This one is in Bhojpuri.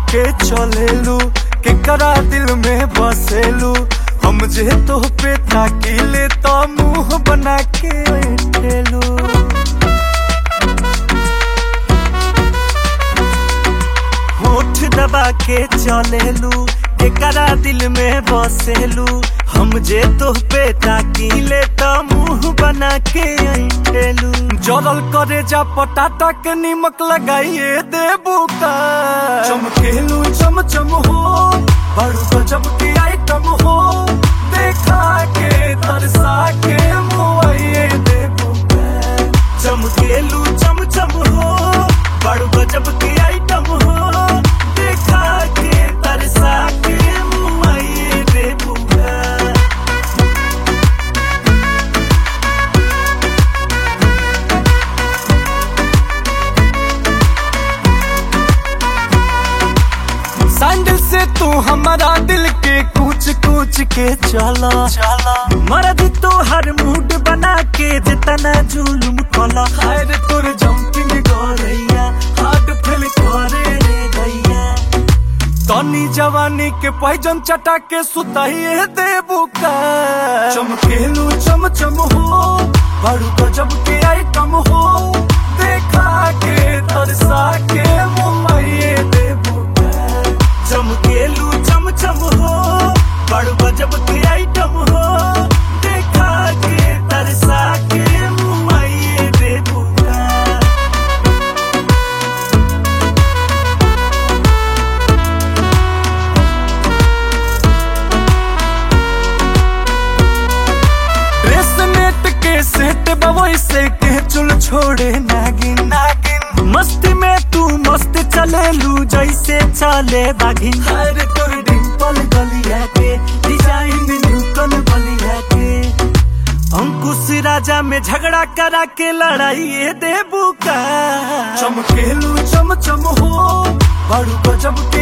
के चलेलू केकरा दिल में बसेलू हम जे तो पे ताकीले तो मुंह बना के बैठेलू होठ दबा के चलेलू केकरा दिल में बसेलू हम जे तो पे ताकीले तो मुंह बना के ऐठेलू जरल करे जा पटाटा के निमक लगाइए देबू का चमकेलू चम चम हो बड़ू गजब की आइटम हो देखा के तरसा के मुआइए देबू का चमकेलू चम चम हो बड़ू गजब की आइटम हो देखा के तरसा के मुआइए देबू का सैंडल से तू हमारा दिल के कूच कूच के चला चला मर्द तो हर मूड बना के जितना जुलुम कला हायर तोर जंपिंग गोरैया हार्ट फेल करे रे गैया तनी जवानी के पैजन चटा के सुताइए देबू का चमकेलू चम चम हो बड़ू गजब के आइटम हो देखा के तरसा के मुंबई देबू का चमकेलू चम चम हो बड़ू गजब के आइटम हो देखा के तरसा के मुंबई देबू का ड्रेस नेट के सेट बवई से के चुल छोड़े नागिन नागिन मस्ती में तू मस्त चले लू जैसे चले बागिन हर तोर डिंपल गलिया के डिजाइन न्यूटन बलिया के अंकुश राजा में झगड़ा करा के लड़ाई देबू का चमकेलू चम चम हो बड़ू गजब के